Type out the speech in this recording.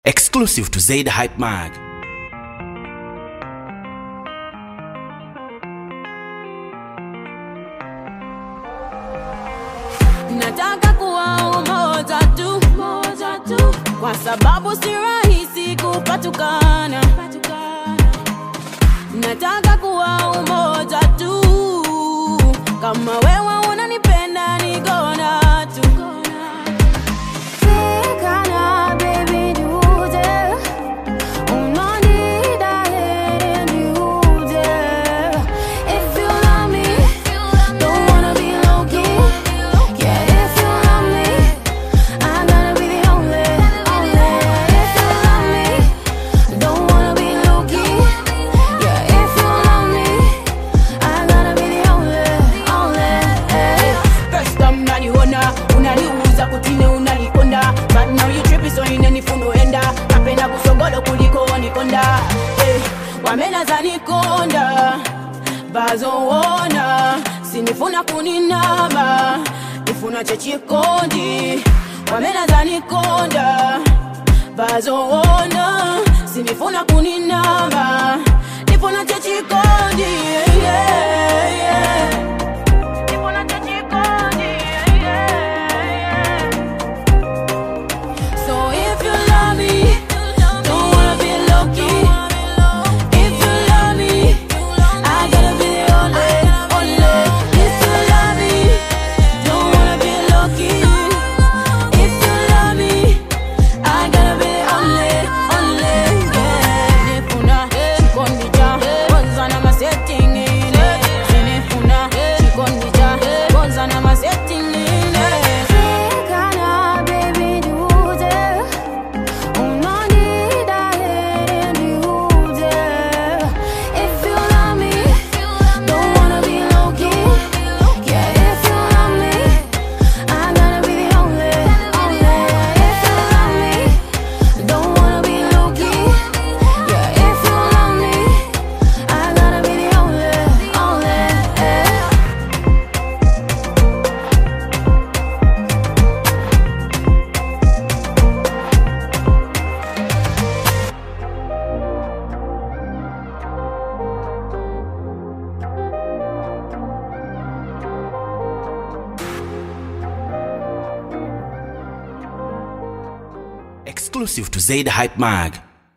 Exclusive to Zaid Hype Mag. nataka kuwa umoja tu, moja tu, kwa sababu si rahisi kupatukana. Nataka kuwa umoja tu, kama wewe unanipenda ni gonna tu. Tekana, baby, dude. Unanida, heri dude. If you love me, don't wanna be low-key. Yeah, if you love me, I gotta be the only, only. If you love me, don't wanna be low-key. Yeah, if you love me, I gotta be the only, only. First time unaniona, unaniuza kutine unanikonda But now you tripping so inanifundo enda Napenda kusogolo kuliko wanikonda eh, Wamenaza nikonda bazowona sinifuna kuninama nifuna chechikondi wamenaza nikonda bazowona sinifuna kuninama nifuna chechikondi yeah, yeah. Nifuna chechikondi, yeah, yeah. So if you love me, don't wanna be low-key. If you love me, I gotta be the only, only. If you love me, don't wanna be low-key. If you love me, I gotta be the only, only. Yeah. Nifuna chikondija, kwanza na masetting ine. Nifuna chikondija, kwanza na masetting ine. Tekana, baby, dude. Unanida, heri dude. If you love me, don't wanna be low-key. Yeah, if you love me, I gotta be the only, only. If you love me, don't wanna be low-key. Yeah, if you love me, I gotta be the only, only. Exclusive to Zaid Hype Mag.